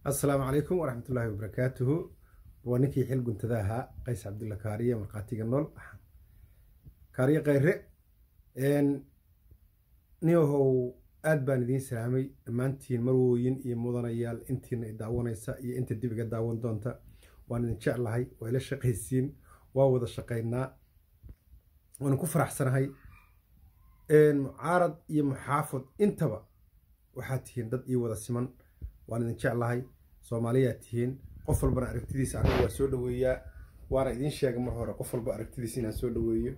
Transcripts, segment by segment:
assalaamu calaykum waraxmatullaahi wabarakaatuhu waa ninkii xil guntada ahaa qays cabdulla kaariye markhaatiga nool kaariye khayre niyahow aad baan idiin salaamay dhammaantiin marwooyin iyo mudanayaal intiina i daawanaysa iyo inta dib iga daawan doonta waan idin jeclahay waa ila shaqaysiin waa wada shaqaynaa waana ku faraxsanahay mucaarad iyo muxaafad intaba waxaad tihiin dad ii wada siman waan idin jeclahay soomaaliyaad tihiin qof walbana aragtidiisa aniga waa soo dhaweeyaa waana idiin sheegay mar hore qof walba aragtidiisa inaan soo dhaweeyo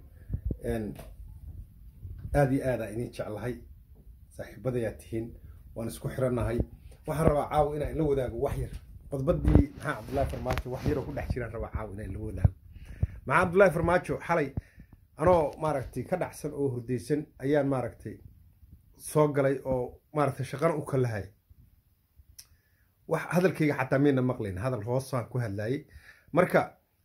aad iyo aadaan idin jeclahay saaxiibadayaad tihiin waan isku xirannahay waxaan rabaa caawa inaan ila wadaago wax yar qodbadii maxaa cabdullaahi farmaajo wax yaroo ku dhex jiraan rabaa caawa inaan ila wadaago maxaa cabdullaahi farmaajo xalay anoo maaragtay ka dhacsan oo hurdaysan ayaan maaragtay soo galay oo maaragtay shaqana u kalahay wax hadalkayga xataa miyna maqlayn hadal hoosaan ku hadlayay marka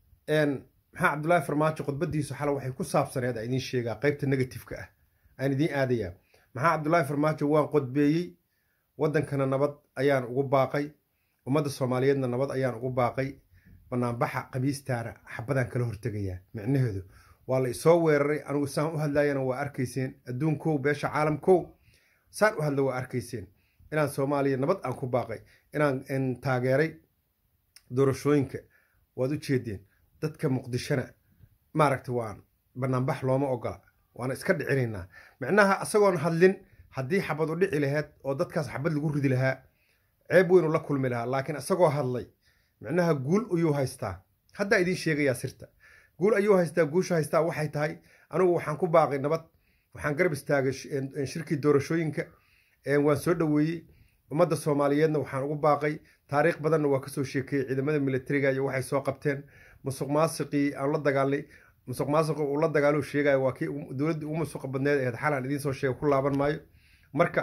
maxaa cabdullaahi farmaajo khudbadiisu xala waxay ku saabsaneed aan idiin sheegaa qaybta negatifeka ah aan idiin aadayaa maxaa cabdullaahi farmaajo waan qodbeeyey waddankana nabad ayaan ugu baaqay ummadda soomaaliyeedna nabad ayaan ugu baaqay banaanbaxa khamiistaana xabadaan kala hortegayaa micnaheedu waa la isoo weeraray anigu saan u hadlayana waa arkayseen adduunkow beesha caalamkow saan u hadla waa arkayseen inaan soomaaliya nabad aan ku baaqay inaan taageeray doorashooyinka waad u jeedeen dadka muqdishona maaragta waan banaanbax looma ogola waana iska dhicinaynaa micnaha isagoon hadlin haddii xabad u dhici laheyd oo dadkaas xabad lagu ridi lahaa ceeb weynu la kulmi lahaa laakiin isagoo hadlay micnaha guul ayuu haystaa haddaa idiin sheegayaa sirta guul ayuu haystaa guusha haystaa waxay tahay anigu waxaan ku baaqay nabad waxaan garab istaagay shirkii doorashooyinka waan soo dhoweeyey ummadda soomaaliyeedna waxaan ugu baaqay taariikh badanna waa kasoo sheekeeyey ciidamada militariga iyo waxay soo qabteen musuq maasiqii aan la dagaalnay musuq maasiqi uu la dagaalo sheegaya waa kii dowladdii ugu musuqa badneed aheyd xalaan idiin soo sheega ku laaban maayo marka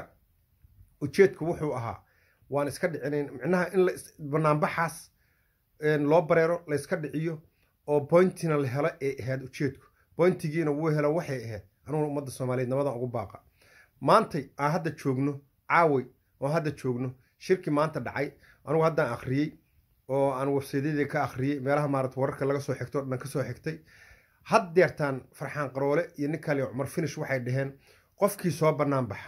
ujeedku wuxuu ahaa waan iska dhicinayn micnaha in banaanbaxaas loo bareero layska dhiciyo oo boyntina la helo ay ahayd ujeedku boyntigiina wuu helo waxay ahayd aniguna ummadda soomaaliyeed nabadan ugu baaqa maantay aan hadda joogno caaway oo hadda joogno shirki maanta dhacay anigu haddaan akhriyey oo aan websaydyadii ka akhriyey meelaha maarata wararka laga soo xigto o dhan ka soo xigtay had deertaan farxaan qaroole iyo ninkaali cumar finish waxay dhaheen qofkii soo bannaan baxa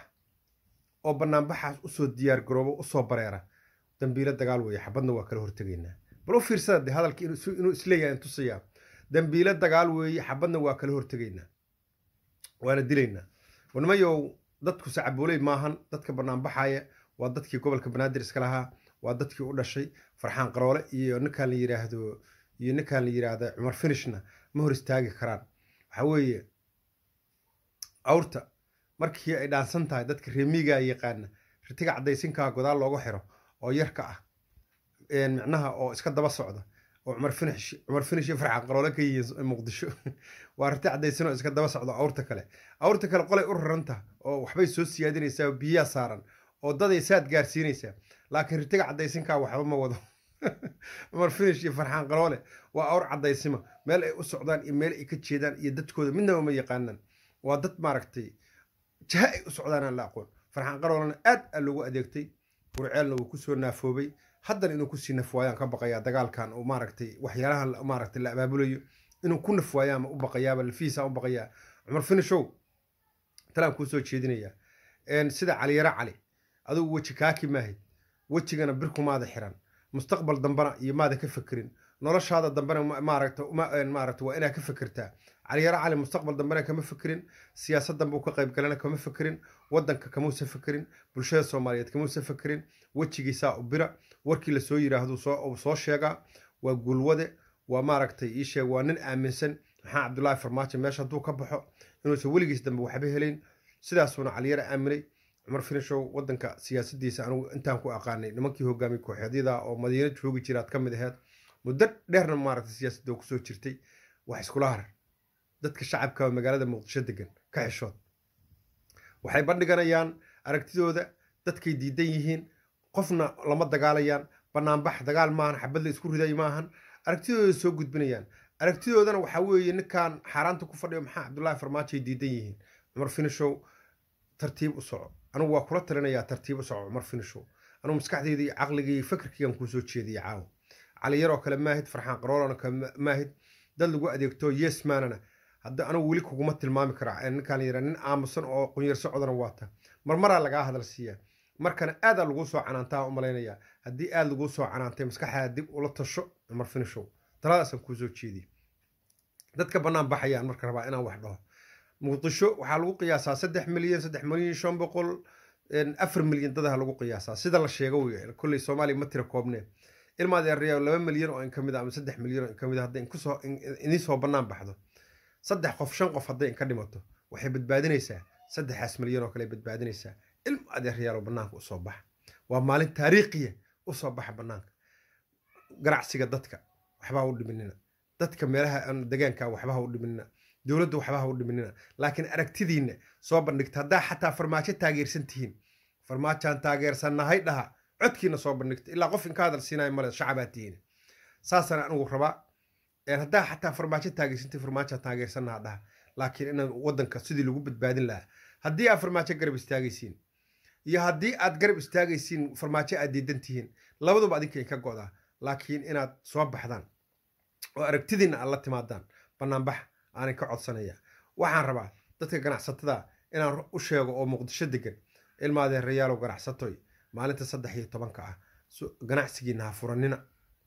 oo bannaanbaxaas usoo diyaar garoobo usoo bareera dambiilo dagaal weeye xabadna waa kala hortegaynaa bal u fiirsada de hadalka inuu isleeyahay in tusayaa dambiilo dagaal weeye xabadna waa kala hortegaynaa waana dilaynaa nimayow dadku sacabooley maahan dadka banaanbaxaya waa dadkii gobolka banaadir iska lahaa waa dadkii u dhashay farxaan qaroole iyo ninkaan la yiraahdo iyo ninkaan la yiraahda cumar finishna ma hor istaagi karaan waxa weeye awrta markii ay dhaansan tahay dadka reemigaa yaqaana ritiga caddaysinkaa godaal looga xiro oo yarka ah micnaha oo iska daba socda oo cumar finish cumar finish iyo farxaan qaroole ka yihiin muqdisho waa rati caddaysan oo iska daba socda awrta kale awrta kale qolay u raranta oo waxbay soo siyaadinaysaa biyaa saaran oo daday saad gaarsiinaysaa laakiin ritiga caddaysinkaa waxba ma wado cumar finish iyo farxaan qaroole waa awr caddaysima meel ay u socdaan iyo meel ay ka jeedaan iyo dadkooda midnaba ma yaqaanaan waa dad maaragtay jaha ay u socdaan aan la aqoon farxaan qaroolena aad aa loogu adeegtay burceelna wuu kusoo naafoobay haddana inuu kusii nafwaayaan ka baqayaa dagaalkan oo maaragtay waxyaalaha maaragtay la abaabulayo inuu ku nafwaayaama u baqayaaba lafihiisa u baqayaa cumar finishow talaan kuu soo jeedinayaa sida caliyaro cali adigu weji kaaki maahid wejigana birkumaada xiran mustaqbal dambena iyo maada ka fekerin noloshaada dambena maaragta maaragta waa inaa ka fekertaa caliyaro cali mustaqbal dambena kama fekerin siyaasaddan buu ka qayb galana kama fekerin waddanka kamuusa fekerin bulshada soomaaliyeed kamuusa fekerin wejigiisaa u bira warkii lasoo yiraahdo soo sheegaa waa guulwade waa maaragtay ii sheeg waa nin aaminsan maxaa cabdullaahi farmaajo meesha hadduu ka baxo inuusan weligiis dambe waxba helayn sidaasuuna caliyaro aaminay cumar finishow waddanka siyaasadiisa anigu intaan ku aqaanay nimankii hogaamiye kooxeedyada oo madiina joogi jiraad ka mid aheyd muddo dheerna maaragtay siyaasadda kusoo jirtay wax iskula harar dadka shacabka magaalada muqdisho degan ka xishood waxay bandhiganayaan aragtidooda dadkay diidan yihiin qofna lama dagaalayaan banaanbax dagaal maahan xabad la isku riday maahan aragtidooda soo gudbinayaan aragtidoodana waxaa weeye ninkan xaaraanta ku fadhiyo maxaa cabdullaahi farmaajo ay diidan yihiin cumar finishow tartiib u soco anigu waa kula talinayaa tartiib u soco cumar finishow anuu maskaxdeyda iyo caqligii iyo fikirkiigan kuusoo jeediyay caawa cali yaroo kale maahid farxaan qaroolana kale maahid dad lagu adeegto yes maanana hadda anugu weli kuguma tilmaami kara ninkaan yara nin aamusan oo qunyar socodana waata marmaraa lagaa hadal siiyaa markana aadaa laguu soo canaantaa u malaynayaa haddii aad laguu soo canaantay maskaxaada dib ula tasho mar finishow taladaasaan kuusoo jeediyay dadka bannaan baxayaan marka rabaa inaan wax dhaho muqdisho waxaa lagu qiyaasaa saddex milyan saddex milyan shan boqol afar milyan dadaha lagu qiyaasaa sida la sheego wey kolley soomaaliya ma tira koobnee ilmaad yareeya laba milyan oo in ka mid a ama saddex milyan oo in ka mid a hadday inkusoo idin soo bannaan baxdo saddex qof shan qof hadday inka dhimato waxay badbaadinaysaa saddexaas milyan oo kale badbaadinaysaa ilma adeeryaalo bannaanka usoo baxa waa maalin taariikhiya usoo baxa bannaanka ganacsiga dadka waxba ha u dhiminina dadka meelaha degaanka waxba ha u dhiminina dowladda waxba ha u dhiminina laakiin aragtidiinna soo bandhigta haddaa xataa farmaajo taageersan tihiin farmaajaan taageersannahay dhaha codkiina soo bandhigta ilaa qof inka hadal siinayo male shacabaa tihiin saasana anigu rabaa haddaa xataa farmaajo taageersantii farmaajaan taageersannaha dhaha laakiin inaan waddanka sidii lagu badbaadin lahaa haddii aad farmaajo garab istaagaysiin iyo haddii aad garab istaagaysiin farmaajo aad diidan tihiin labaduba adinka ka go'daa laakiin inaad soo baxdaan oo aragtidiinna aad la timaadaan bannaanbax aanay ka codsanaya waxaan rabaa dadka ganacsatada inaan u sheego oo muqdisho degan ilmaadeerayaalow ganacsatoy maalinta saddex iyo tobanka ah ganacsigiina ha furanina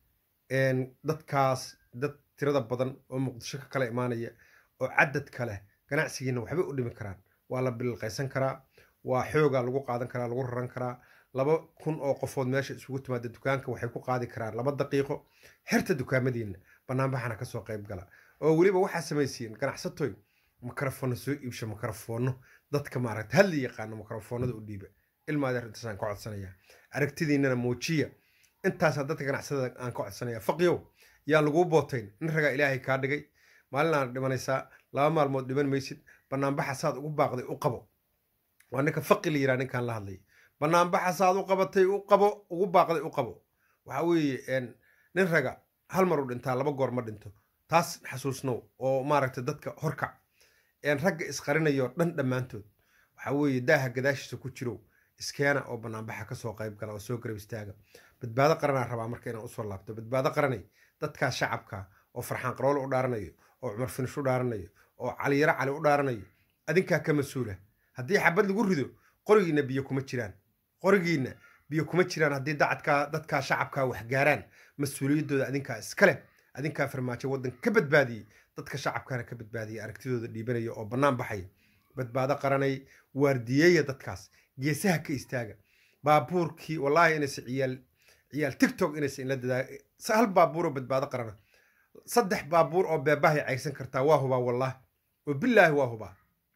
dadkaas dad tirada badan oo muqdisho ka kala imaanaya oo cadad kale ganacsigiina waxbay u dhimi karaan waa la bililqaysan karaa waa xoogaa lagu qaadan karaa lagu raran karaa laba kun oo qofood meesha isugu timaada dukaanka waxay ku qaadi karaan laba daqiiqo xirta dukaamadiina banaanbaxana kasoo qayb gala oo weliba waxaa samaysiin ganacsatoy makarafoonna soo iibsha makarafoonno dadka maaragta hadli yaqaano makarafoonada u dhiiba ilmaadeer intaasaan ka codsanaya aragtidiinana muujiya intaasaa dadka ganacsada aan ka codsanaya faqiyow yaan laguu bootayn nin ragaa ilaahay kaa dhigay maalinaana dhimanaysaa laba maalmood dhiman maysid banaanbaxa saad ugu baaqday u qabo waa ninka faqi la yiraa ninkaan la hadlay banaanbaxa saad u qabatay u qabo ugu baaqday u qabo waxa weeye nin raga hal mar u dhintaa laba goor ma dhinto taas xasuusnow oo maaragtay dadka horkac ragga isqarinayo dhan dhammaantood waxa weeye daaha gadaashiisa ku jiro iskeena oo banaanbaxa kasoo qayb gala oo soo garab istaaga badbaado qaranaa rabaa marka inaan usoo laabto badbaado qaranay dadkaa shacabka oo farxaan qaroole u dhaaranayo oo cumar finish u dhaaranayo oo caliyaro cali u dhaaranayo adinkaa ka mas-uula haddii xabad lagu rido qorigiina biyo kuma jiraan qorigiina biyo kuma jiraan haddii dacadkaa dadkaa shacabkaa wax gaaraan mas-uuliyaddooda adinkaa iskale adinkaa farmaajo waddan ka badbaadiyey dadka shacabkaana ka badbaadiyay aragtidooda dhiibanaya oo bannaan baxaya badbaado qaranay waardiyeeya dadkaas geesaha ka istaaga baabuurkii wallaahi inaysa ciyaal ciyaal tictok inaysa inla dadaa hal baabuuroo badbaado qarana saddex baabuur oo beebahay cayrsan kartaa waa hubaa wallaahi oo bilaahi waa hubaa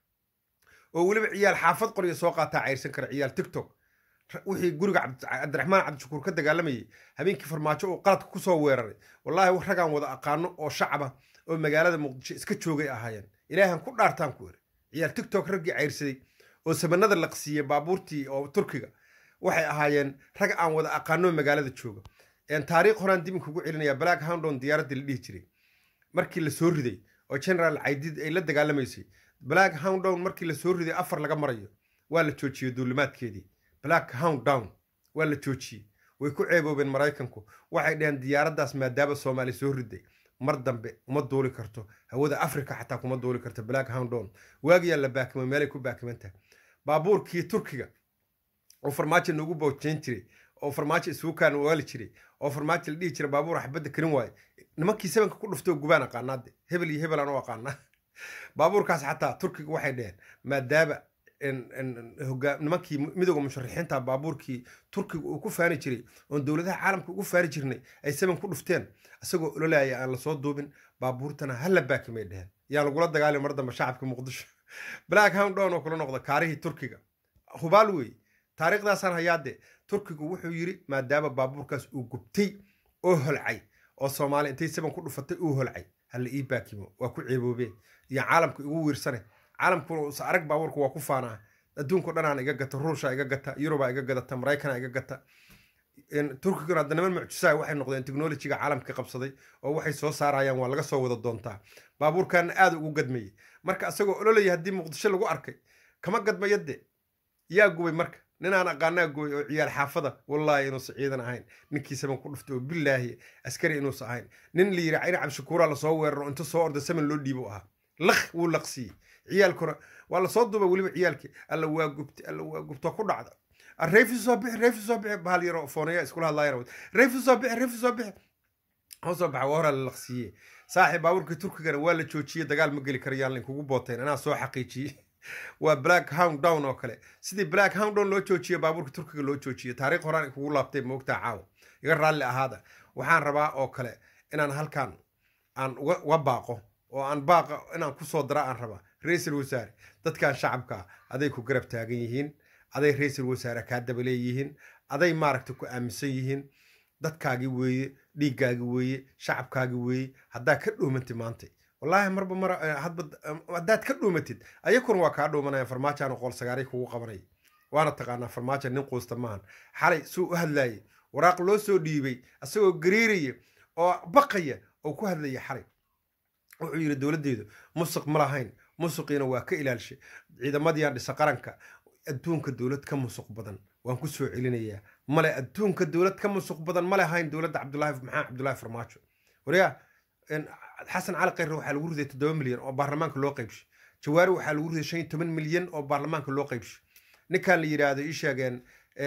oo weliba ciyaal xaafad qorya soo qaataa cayrsan kara ciyaal tictok wixii guriga cabdiraxmaan cabdishakuur ka dagaalamayay habeenkii farmaajo uu qaladka kusoo weeraray wallaahi ragaan wada aqaano oo shacaba oo magaalada muqdisho iska joogay ahaayeen ilaahan ku dhaartaan ku eri ciyaal tictok raggii cayrsaday oo sabanada laqsiiyey baabuurtii oo turkiga waxay ahaayeen rag aan wada aqaano magaalada jooga taariikh horaan dib inkugu celinaya black houndon diyaaraddii la dhihi jiray markii la soo riday oo general caydid ay la dagaalamaysay black houndon markii la soo riday afar laga marayo waa la joojiyey duulimaadkeedii black hound down waa la joojiyey way ku ceeboobeen maraykanku waxay dhaheen diyaaraddaas maadaama soomaali soo riday mar dambe uma duuli karto hawada africa xataa kuma duuli karto black houndon waagiyaa la baakimo meelay ku baakimantahay baabuurkii turkiga oo farmaajo noogu boojeyn jiray oo farmaajo isugu kaan waali jiray oo farmaajo la dhihi jiray baabuur xabadda karin waaye nimankii sabanka ku dhuftoo gubaan aqaanaade hebel iyo hebel aan u aqaanaa baabuurkaas xataa turkiga waxay dheheen maadaama nimankii midooda musharaxiinta baabuurkii turkiga uu ku faani jiray oon dowladaha caalamka ugu faani jirnay ay saban ku dhufteen isagoo ololaya aan lasoo duubin baabuurtana hala baakimay dheheen yaa lagula dagaalay mar dambe shacabka muqdisho black houndon oo kula noqda kaarihii turkiga hubaal wey taariikhdaasaan hayaade turkigu wuxuu yiri maadaama baabuurkaas uu gubtay oo holcay oo soomaali intay saban ku dhufatay uu holcay hala ii baakimo waa ku ceeboobeen iyo caalamka igu wiirsane caalamkuna is arag baabuurka waa ku faanaa adduunko dhanaan iga gata ruusha iga gata yurubaa iga gadata maraykana iga gata turkiguna hadda niman mucjisaa waxay noqdeen technolojiga caalamka qabsaday oo waxay soo saarayaan waa laga soo wada doontaa baabuurkaana aada ugu gadmayay marka isagoo ololaya haddii muqdisho lagu arkay kama gadmayade yaa gubay marka ninaan aqaanaa gooy oo ciyaal xaafada wallaahi inuusan ciidan ahayn ninkii saban ku dhuftay oo bilaahi askari inuusan ahayn nin la yidhi cayna cabshakuuraa lasoo weeraro inta soo orda saman loo dhiibo ahaa laq wuu laqsiiyey ciyaalkuna waa lasoo duuba weliba ciyaalkii alla waa gubtay alla waa gubto ku dhacda reyfi soo bixi reyfi soo bixi bahal yaro foonaya iskula hadlaayana reyfi soo bixi reyfi soo bixi hoo soo baxa waa horaa la laqsiiyey saaxiib baabuurkii turkigana waa la joojiyey dagaal ma geli karayaan lainkugu booteen anaa soo xaqiijiyey waa black hound down oo kale sidii black hound down loo joojiyo baabuurka turkiga loo joojiyo taariikh horaan kugu laabtay moogtaa caawa iga raalli ahaada waxaan rabaa oo kale inaan halkan aan uga baaqo oo aan baaqa inaan kusoo dara aan rabaa ra-iisul wasaare dadkan shacabka aday ku garab taagan yihiin aday ra-iisul wasaare kaa daba leeyihiin aday maaragta ku aaminsan yihiin dadkaagi weeye dhiiggaagi weeye shacabkaagi weeye haddaa ka dhuumantid maanta wallaahi marba mar hadba haddaad ka dhuumatid ayakuna waa kaa dhuumanaya farmaajoan qool sagaaray kugu qabanaya waana taqaanaa farmaajo nin quusta maahan xalay suu u hadlaayay waraaq loo soo dhiibay asagoo gariiraya oo baqaya oo ku hadlaya xalay wuxuu yidhi dowladdeedu musuq ma lahayn musuqiina waa ka ilaalshay ciidamadiiaan dhisa qaranka adduunka dowlad ka musuq badan waan ku soo celinayaa male adduunka dowlad ka musuq badan ma lahayn dowladda cabdulaahi maxamed cabdulaahi farmaajo wariyaa xasan cali khayre waxaa lagu riday toddoba milyan oo baarlamaanka loo qaybshay jawaari waxaa lagu riday shan iyo toban milyan oo baarlamaanka loo qaybshay ninkan la yidhaahdo ii sheegeen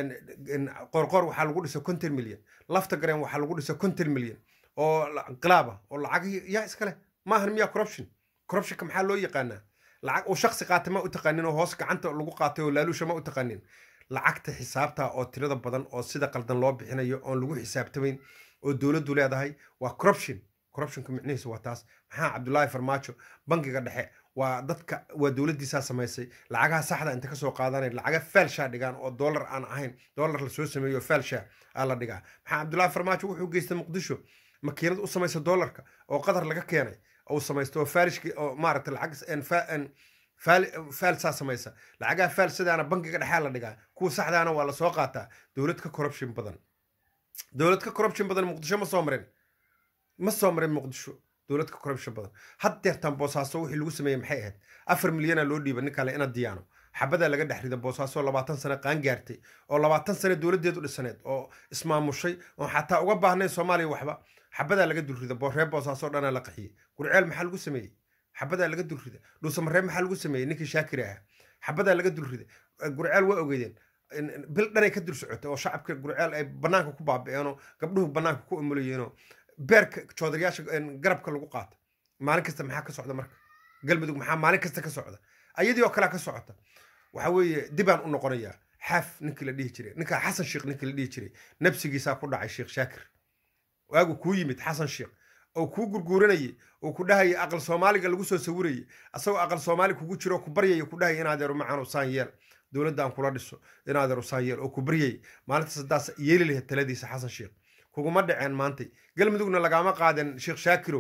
qorqor waxaa lagu dhisay konton milyan lafta gareen waxaa lagu dhisay konton milyan oo inqilaaba oo lacag yaa iskale maahan miyaa corruption corruptionka maxaa loo yaqaanaa lacag uu shaksi qaatay ma u taqaanin oo hoos gacanta lagu qaatay oo laaluusha ma u taqaanin lacagta xisaabta oo tirada badan oo sida qaldan loo bixinayo oon lagu xisaabtamayn oo dowladdu leedahay waa corruption corruptionka micnihiisu waa taas maxaa cabdulaahi farmaajo bangiga dhexe waa dadka waa dowladdiisaa samaysay lacagaha saxda inta kasoo qaadanay lacaga faalshaa dhigaan oo dollar aan ahayn dollar lasoo sameeyo faalshaa aa la dhigaa maxaa cabdulaahi farmaajo wuxuu geystay muqdisho makiinad u samaysa dollarka oo qatar laga keenay uu samaysto oo faalishki oo maaragta lacag faalsaa samaysa lacagaha faalsadaana bangiga dhexaa la dhigaa kuwa saxdaana waa lasoo qaataa dowlad ka corruption badan dowlad ka corruption badan muqdisho ma soo marin ma soo marin muqdisho dowlad ka corruption badan haddeertan boosaaso wixii lagu sameeyey maxay ahayd afar milyana loo dhiiba nin kale ina diyaano xabadaa laga dhex rida boosaaso labaatan sano qaan gaartay oo labaatan sano dowladdeedu dhisaneed oo ismaamushay oo xataa uga baahnayn soomaaliya waxba xabadaa laga dulrida reer boosaaso dhanaa la qaxiyey gurceel maxaa lagu sameeyey xabadaa laga dulrida dhuusamareeb maxaa lagu sameeyey ninkii shaakir ahaa xabadaa laga dulrida gurceel waa ogeydeen bil dhanay ka dul socotay oo shacabka gurceel ay banaanka ku baabi'eenoo gabdhuhu banaanka ku umulayeenoo beerka joodarayaasha garabka lagu qaata maalin kasta maxaa ka socda marka galmudug maxaa maalin kasta ka socda ayadii oo kalea ka socota waxa weeye dibaan u noqonayaa xaaf ninkii la dhihi jiray ninkaa xasan sheekh ninkii la dhihi jiray nabsigiisaa ku dhacay sheekh shaakir waagu kuu yimid xasan sheekh oo kuu gurguuranayay oo ku dhahayay aqal soomaaliga lagu soo sawirayay asagoo aqal soomaali kugu jiro ku baryaya ku dhahaya in adeero macaan usaan yeel dowladdan kula dhiso in adeer usaan yeel oo ku baryayay maalintaas haddaas yeeli lahayd taladiisa xasan sheekh kuguma dhaceen maantay galmudugna lagaama qaaden sheekh shaakirow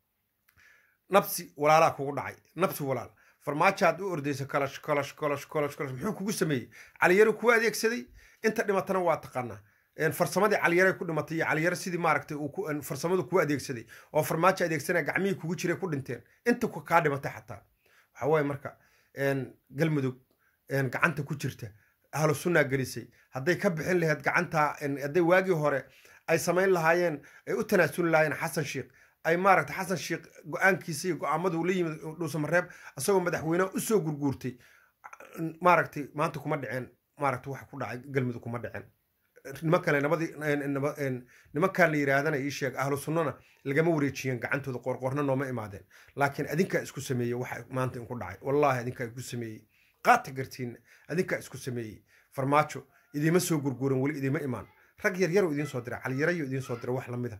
nabsi walaalaa kugu dhacay nabsi walaal farmaajaad u ordaysa kalash kalash kalash kalash kalash muxuu kugu sameeyey caliyaro kuu adeegsaday inta dhimatana waa taqaanaa farsamadii caliyare ku dhimatay iyo caliyare sidii maaragtay farsamadu kuu adeegsaday oo farmaajo adeegsanaya gacmihii kugu jiray ku dhinteen inta kaa dhimatay xataa waxa waaye marka galmudug gacanta ku jirta ahlu sunnaa gelisay hadday ka bixin lahayd gacanta hadday waagii hore ay samayn lahaayeen ay u tanaasuli lahaayeen xasan sheekh ay maaragta xasan sheekh go-aankiisa iyo go-aamadu la yimid dhuusamareeb asagoo madaxweyneha usoo gurguurtay maaragtay maanta kuma dhiceen maaragta waxa ku dhacay galmudug kuma dhiceen nimankale nabadii nimankan la yidhaahdana ii sheeg ahlu sunnana lagama wareejiyeen gacantooda qoorqoorna nooma imaadeen laakiin adinkaa isku sameeyey waxa maanta inku dhacay wallaahi adinkaa isku sameeyey qaata gartiinna adinkaa isku sameeyey farmaajo idiima soo gurguuran weli idiima imaan rag yar yaroo idiin soo dira caliyarayo idiin soo dira wax lamida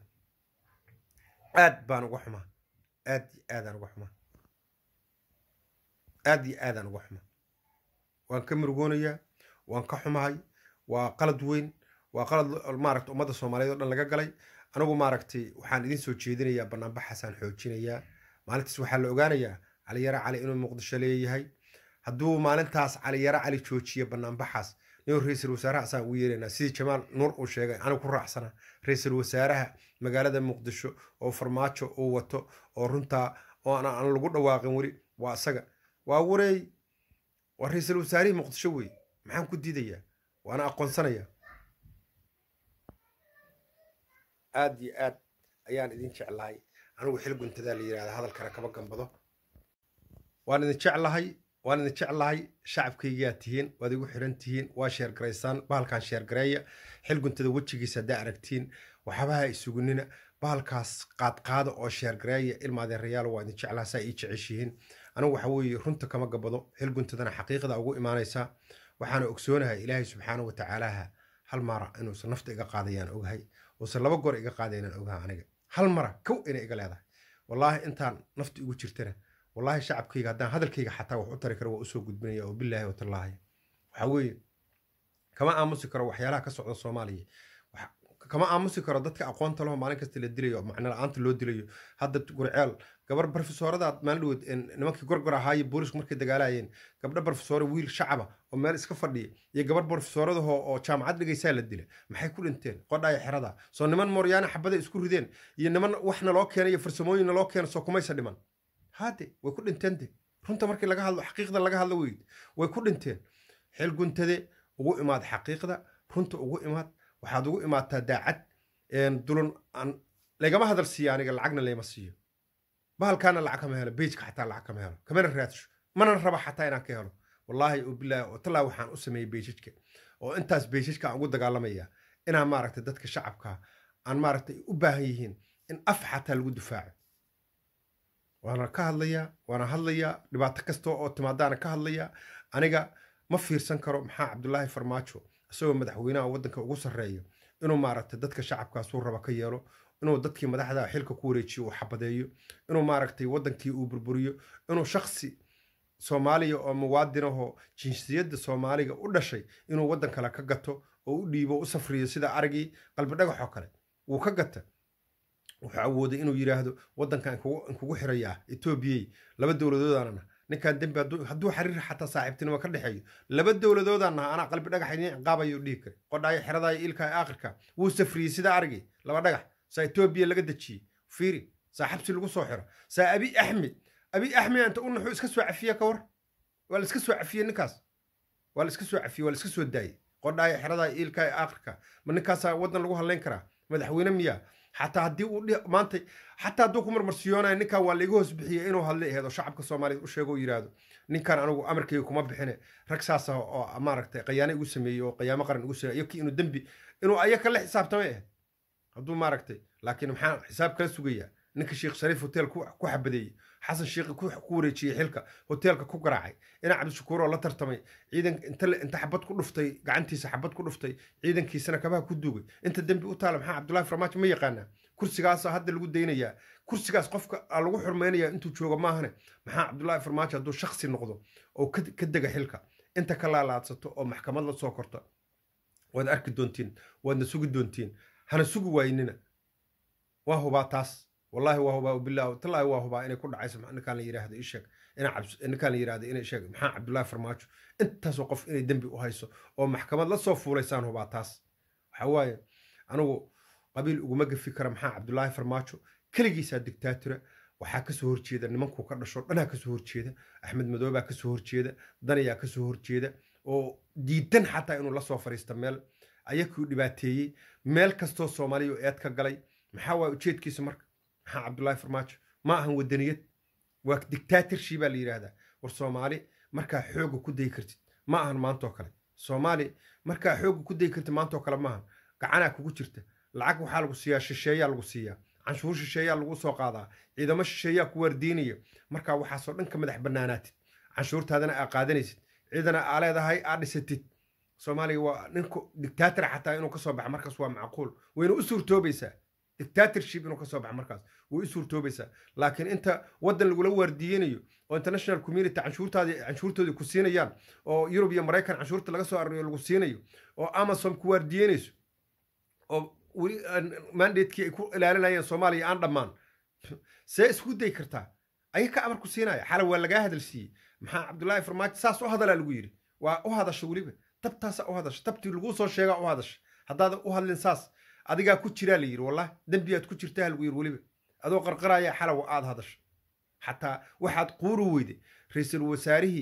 aad baan uga xumaa aad iyo aadaan uga xumaa aad iyo aadaan uga xumaa waan ka murugoonayaa waan ka xumahay waa qalad weyn waa qalad maaragta ummadda soomaaliyeed oo dhan laga galay anigu maaragtay waxaan idiin soo jeedinayaa banaanbaxaasaan xoojinayaa maalintaas waxaa la ogaanayaa caliyare cali inuu muqdisho leeyahay hadduu maalintaas caliyare cali joojiyo banaanbaxaas nin ra-iisul wasaaraha asaan ugu yeeraynaa sidii jamaal nuur uu sheegay anigu ku raacsana ra-iisul wasaaraha magaalada muqdisho oo farmaajo uu wato oo runtaa oo aan lagu dhawaaqin weli waa isaga waa wareey waa ra-iisul wasaarihii muqdisho wey maxaan ku diidayaa waana aqoonsanaya aad iyo aad ayaan idin jeclahay anigu xil guntadaa la yidhahda hadalkana kama gambado waan idin jeclahay waan idin jeclahay shacabkaygaa tihiin waad igu xiran tihiin waa sheergaraysaan bahalkan sheergareeya xil guntada wejigiisa haddaa aragtiin waxabaha isugunina bahalkaas qaadqaada oo sheergareeya ilmaadeerayaal waa idin jeclaa saa ii jeceshihiin anigu waxa weeye runta kama gabado xil guntadana xaqiiqda ugu imaanaysaa waxaana ogsoonahay ilaahay subxaana watacaalaha hal mara inuusan nafta iga qaadayaan ogahay uusan laba goor iga qaadaynaan ogaha aniga hal mara kow inay iga leedahay wallaahi intaan nafta igu jirtana wallaahi shacabkayga haddaan hadalkayga xataa wax u tari karo waa usoo gudbinaya oo bilaahi watallaahi waxa weeye kama aamusi karo waxyaalaha ka socda soomaaliya kama aamusi karo dadka aqoonta leho maalin kasta la dilayo macno la-aanta loo dilayo hadda gurceel gabar barofesooradaad maalin dhaweed nimankii gorgor ahaaye boolisku markay dagaalayeen gabdho barofesoore wiil shacaba oo meel iska fadhiya iyo gabar barofesooradahoo oo jaamacad dhigaysaa la dila maxay ku dhinteen qodhaya xerada soo niman mooryaana xabada isku rideen iyo niman waxna loo keena iyo farsamooyinna loo keena soo kumaysa dhiman haade way ku dhinteen de runta markii laga hadlo xaqiiqda laga hadlo weyd way ku dhinteen xil guntade ugu imaad xaqiiqda runta ugu imaad waxaad ugu imaataa daacad dulun aan lagama hadal siiya aniga lacagna layma siiyo bahalkaana lacag kama helo bejka xataa lacag kama helo kamana raadsho mana raba xataa inaan ka helo wallaahi oo bilaahi oo tallaa waxaan u sameeyey beejajka oo intaas beejajka aan ugu dagaalamaya inaan maaragtay dadka shacabka aan maaragtay u baahan yihiin in af xataa lagu difaaco waana ka hadlayaa waana hadlayaa dhibaato kasta oo timaadaana ka hadlayaa aniga ma fiirsan karo maxaa cabdulaahi farmaajo isagoo madaxweynaha waddanka ugu sarreeyo inuu maaragtay dadka shacabkaasuu raba ka yeelo inuu dadkii madaxda xilka ku wareejiyo uu xabadeeyo inuu maaragtay waddankii uu burburiyo inuu shaksi soomaaliya oo muwaadinahoo jinsiyadda soomaaliga u dhashay inuu waddan kale ka gato oo u dhiibo u safriyo sida aragii qalbi dhagaxoo kale wuu ka gata wuxuu awooday inuu yidhaahdo waddankan inkugu xirayaa etoobiyey laba dowladoodana ninkaan dembi hadduu xariir xataa saaxiibtinimo ka dhexeeyo laba dowladoodaan naha anaa qalbi dhagax idiin ciqaabayo dhihi kare qodhaayo xeradaayo ilka aakhirka wuu safriyey sida aragii laba dhagax saa etoobiya laga dejiyey fiiri saa xabsi lagu soo xiro saa abi axmed abi axmed inta u naxuu iska soo cafiye ka war waa la iska soo cafiyey ninkaas waa la iska soo cafiyey waa la iska soo daayey qodhaayo xeradaayo ilka aakhirka ma ninkaasaa waddan lagu hadlayn karaa madaxweyne miyaa xataa haddii uu maanta xataa hadduu ku marmarsiyoonayo ninkan waa laiga hoos bixiyey inuu hadlay aheed oo shacabka soomaaliyeed u sheego oo yidhaahdo ninkan anigu amarkayga kuma bixine rag saas ah oo maaragtay qayaano igu sameeyey oo qayaamo qaran igu sameeyey iyakii inuu dembi inuu ayaka la xisaabtamay ahayd hadduu maaragtay laakiin maxaa xisaab kala sugayaa ninka sheekh shariif hotel ku xabadeeyey xasan sheekhi ku wareejiyey xilka hoteelka ku garaacay ina cabdishakuur oo la tartamay ciidan inta xabad ku dhuftay gacantiisa xabad ku dhuftay ciidankiisana kabaha ku duugay inta dembi u taala maxaa cabdullahi farmaajo ma yaqaanaa kursigaasa hadda lagu daynayaa kursigaas qofka lagu xurmaynayaa intuu joogo maahane maxaa cabdullahi farmaajo hadduu shaksi noqdo oo ka dega xilka inta ka laalaadsato oo maxkamad la soo korto waad arki doontiin waadna sugi doontiin hana sugi waynina waa hubaa taas والله وهو بالله تلا وهو إني كل عايز إن كان يراهد إيشك إن عبس إن كان يراهد إن إيشك محا عبد الله فرماج أنت سوقف إني دنبي وهايسو أو محكمة لا صوف وليسان هو بعتاس حواي أنا قبيل ومجد فكرة محا عبد الله فرماج كل جيس الدكتاتورة waxaa ka soo horjeeda nimankuu ka dhasho dhanaa ka soo horjeeda axmed madoobaa ka soo horjeeda danayaa ka soo horjeeda oo diidan xataa inuu la soo fariista meel ayakuu dhibaateeyey meel kastoo soomaaliya eed ka galay maxaa waay ujeedkiisa marka maxaa cabdullaahi farmaajo ma ahan wadaniyad waa dictatorship baa la yidhaahdaa war soomaali markaa xooga ku dayi kartid ma ahan maantoo kale soomaali markaa xooga ku dayi kartid maantoo kale ma ahan gacanaa kugu jirta lacag waxaa lagu siiyaa shisheeyaa lagu siiyaa canshuur shisheeyaa lagu soo qaadaa ciidamo shisheeyaa ku waardiinaya markaa waxaasoo dhan ka madax bannaanaatid canshuurtaadana aa qaadanaysid ciidana aa leedahay aa dhisatid soomaaliga waa ninku dictator xataa inuu ka soo baxa markaas waa macquul wayna u suurtoobaysaa dictatorship inuu ka soo baxa markaas way u suurtoobaysaa laakiin inta waddan lagula waardiyeynayo oo international community canshuurtaadii canshuurtoodii ku siinayaan oo yurub iyo maraykan canshuurta laga soo aruriyo lagu siinayo oo amazon ku waardiyeynayso oo weli mandatekii ay ku ilaalinayeen soomaaliya aan dhammaan see isku day kartaa aya ka amar ku siinaya xala waa lagaa hadal siiyey maxaa cabdullaahi farmaajo saas u hadalaa lagu yidhi waa u hadasha weliba tabtaasa u hadasha tabtii laguu soo sheegaa u hadasha haddaada u hadlin saas adigaa ku jiraa la yidhi wallah dembiyaad ku jirtaa lagu yidhi weliba adoo qarqaraya xalawa aad hadasha xataa waxaad quuri weyday ra-iisul wasaarihii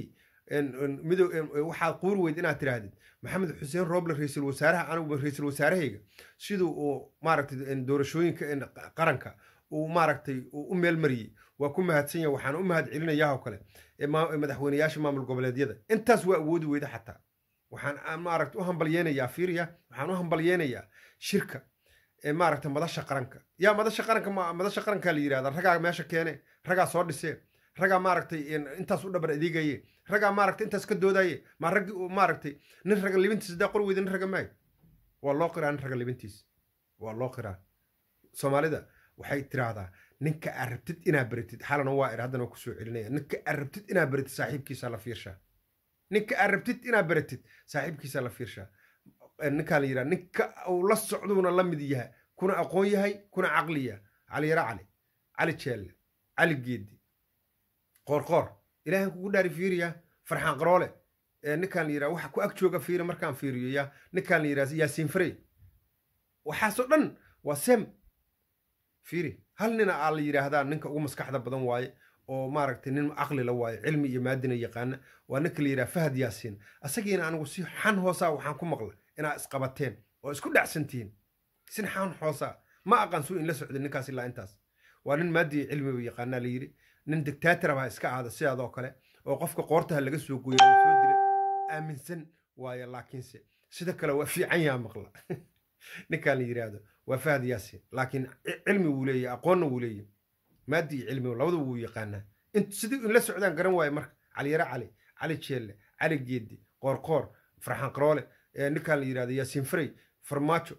mido waxaad quuri weyd inaad tidhaahdid maxamed xuseen rooble ra-iisul wasaaraha anigu ra-iisul wasaarahayga siduu uu maaragtay doorashooyinka qaranka uu maaragtay uu u meelmariyey waa ku mahadsan yahay waxaan u mahad celinayaa oo kale madaxweyneyaasha maamul goboleedyada intaas waa awoodi weyda xataa waxaan maaragta u hambalyeynayaa fiiriya waxaan u hambalyeynayaa shirka maaragta madasha qaranka yaa madasha qaranka madasha qarankaa la yidhahda ragaa meesha keene ragaa soo dhisee ragaa maaragtay intaas u dhabar adeegaye ragaa maaragtay intaas ka doodaye ma raggi maaragtay nin raga libintiis daa qor weyda nin raga maay waa loo qiraa nin raga libintiis waa loo qiraa soomaalida waxay tiraahdaa ninka aad rabtid inaad baratid xalana waa ir haddana waa kusoo celinaya ninka aad rabtid inaad baratid saaxiibkiisa la fiirshaa ninka aad rabtid inaad baratid saaxiibkiisa la fiirshaa ninkaa la yidhaha ninka uu la socduuna la mid yahay kuna aqoon yahay kuna caqliya cali yara cali cali jeelle cali geedi qoorqoor ilaahan kugu dhaari fiiriya farxaan qaroole ninkaan la yidhaha waxa ku ag jooga fiiri markaan fiiriyo yaa ninkaan la yidhaha yaasiin farey waxaasoo dhan waa sem fiiri hal nina aa la yidhaahdaa ninka ugu maskaxda badan waaye oo maaragtay nin caqli la waaye cilmi iyo maadina yaqaana waa ninka la yidhaha fahad yaasiin asagiina anigu si xan hoosaa waxaan ku maqla inaad isqabateen oo isku dhacsantihiin sin xan hoosaa ma aqaan suu in la socday ninkaas ilaa intaas waa nin maadiya cilmiba yaqaanaa la yidhi nin dictator baa iska aada sidaadoo kale oo qofka qoortaha laga soo gooya soo dila aaminsan waaye laakiinse sida kale waa fiican yaa maqla ninkaan la yidhaahdo waa fahad yaasiin laakiin cilmi wuu leeyahy aqoonna wuu leeyahy maadi iyo cilmi labada wuu yaqaanaa sidii in la socdaan garan waaye marka caliyare cali cali jeelle cali geedi qoorqoor farxaan qaroole ninkaan la yidhahdo yaasiin farey farmaajo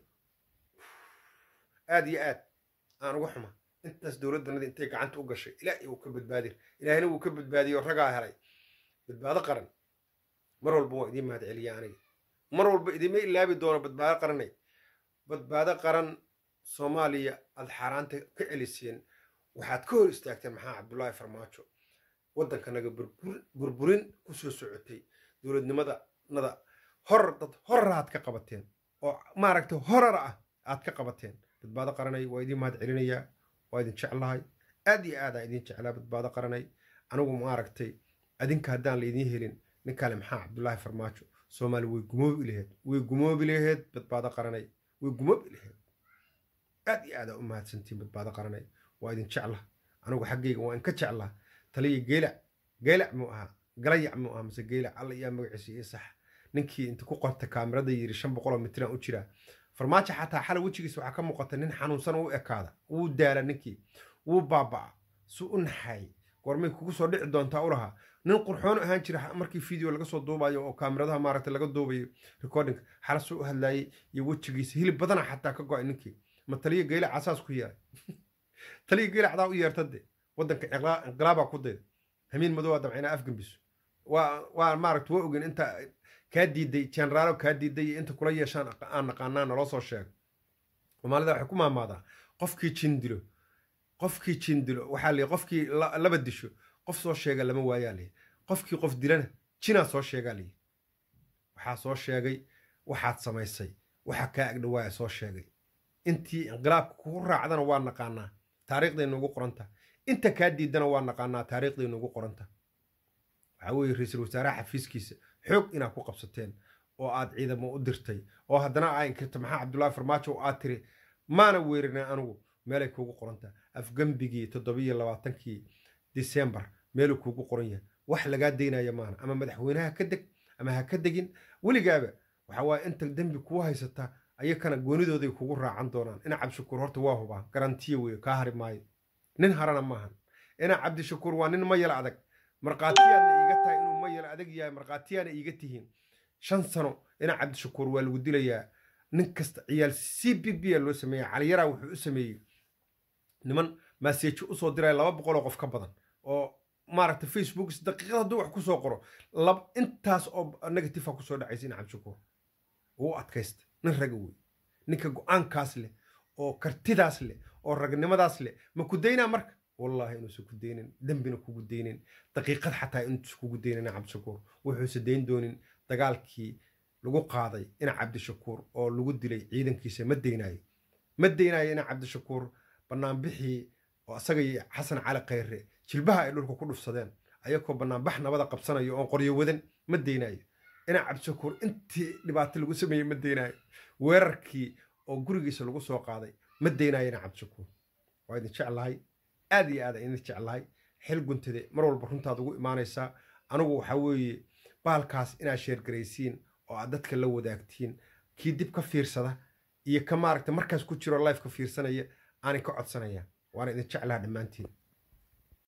aad iyo aad aan uga xuma intaas dowladdanada intay gacanta u gashay ilaahay wuu ka badbaadir ilaahina wuu ka badbaadiyo ragaa helay badbaado qaran mar walba waa idiin mahad celiya aniga mar walba idima ilaabi doono badbaado qaranay badbaado qaran soomaaliya aad xaaraanta ka celiseen waxaad ka hor istaagteen maxaa cabdullaahi farmaajo waddankanaga burburin ku soo socotay dowladnimada nada hor dad horara aad ka qabateen oo maaragtay horara ah aad ka qabateen badbaado qaranay waa idiin mahad celinayaa waa idin jeclahay aad iyo aad aa idin jeclaa badbaado qaranay anigu maaragtay adinka haddaan laydiin helin ninkaale maxaa cabdullaahi farmaajo soomaali way gumoobi laheed way gumoobi laheed badbaado qaranay way gumoobi laheed aad iyo aad aa u mahadsantiin badbaado qaranay waa idin jecla anigu xaggayga waa inka jeclaa taliya geelac geelac muu ahaa galayac muu ahaa mise geelac alla iyaa magaciisa iyo sax ninkii inta ku qorta kaamirada yiri shan boqoloo mitiraan u jiraa farmaajo xataa xala wejigiisa waxaa ka muuqata nin xanuunsan u ekaada wuu daala ninkii wuu baaba'a su u naxaay goormay kugu soo dhici doontaa u lahaa nin qurxoon ahaan jira markii video laga soo duubayo oo kaamiradaha maaragtay laga duubayo recordinga xala suu u hadlaayay iyo wejigiisa hilib badana xataa ka go'ay ninkii ma taliya geelac asaas ku yeelay taliya geelacdaa u yeerta de waddanka inqilaabaa ku dayda hamiin madow aa damcayna afgambiso waa waa maaragta waa ogen inta kaa diiday generaalo kaa diiday iyo inta kula yeeshaan aan naqaanaa naloo soo sheego soomaalida waxay ku maamaadaa qofkii jin dilo qofkii jin dilo waxaa lii qofkii laba disho qof soo sheega lama waayaa lii qofkii qof dilana jinaa soo sheegaa lii waxaa soo sheegay waxaad samaysay waxa kaa agdhawaaya soo sheegay intii inqilaabka kugu raacdana waa naqaanaa taariikhdayna ugu qoranta inta kaa diidana waa naqaanaa taariikhdayna ugu qoranta waxaa weeye ra-iisul wasaaraha xafiiskiisa xoog inaad ku qabsateen oo aad ciidamo u dirtay oo haddana aa inkirta maxaa cabdullaahi farmaajo oo aad tiri maana weerina anigu meelay kuugu qoranta afgembigii toddobiyo labaatankii disembar meeluu kuugu qoran yahay wax lagaa daynaya maana ama madaxweynaha ka deg ama ha ka degin weligaaba waxa waaye inta dembi kuu haysata ayakana goonidooday kugu raacan doonaan ina cabdishakuur horta waa hubaa garantiya weeye kaa hari maayo nin harana maahan ina cabdishakuur waa nin mayal adag markhaatiyaadna iiga tahay inuu mayal adag yahay markhaatiyaana iiga tihiin shan sano ina cabdishakuur waa lagu dilayaa nin kasta ciyaal c b b a loo sameeya caliyaraa wuxuu u sameeyey niman maaseejo usoo diraya laba boqol oo qof ka badan oo maaragta facebook daqiiqad hadduu wax kusoo qoro intaas oo negative kusoo dhacaysa ina cabdishakuur wuu adkaysta nin raga wey ninka go-aankaas leh oo kartidaas leh oo ragnimadaas leh ma ku daynaa marka wallaahi inuusan ku daynin dembina kugu daynin daqiiqad xataa inuusan kugu daynin ina cabdishakuur wuxuusa dayn doonin dagaalkii lagu qaaday ina cabdishakuur oo lagu dilay ciidankiisa ma daynaayo ma daynaayo ina cabdishakuur banaanbixii oo isaga iyo xasan cali khayre jilbaha ay dhulka ku dhufsadeen ayakoo banaanbax nabada qabsanayo oon qoryo wadan ma deynayo inaa cabdishakuur intii dhibaato lagu sameeyey ma deynayo weerarkii oo gurigiisa lagu soo qaaday ma deynayo inaa cabdishakuur waa idin jeclahay aad iyo aad idin jeclahay xil guntade mar walba runtaad ugu imaanaysaa anigu waxaa weeye baalkaas inaad sheergaraysiin oo aad dadka la wadaagtiin kii dib ka fiirsada iyo ka maaragta markaas ku jiro life ka fiirsanaya aanay ka codsanaya waana idin jeclaha dhammaantiin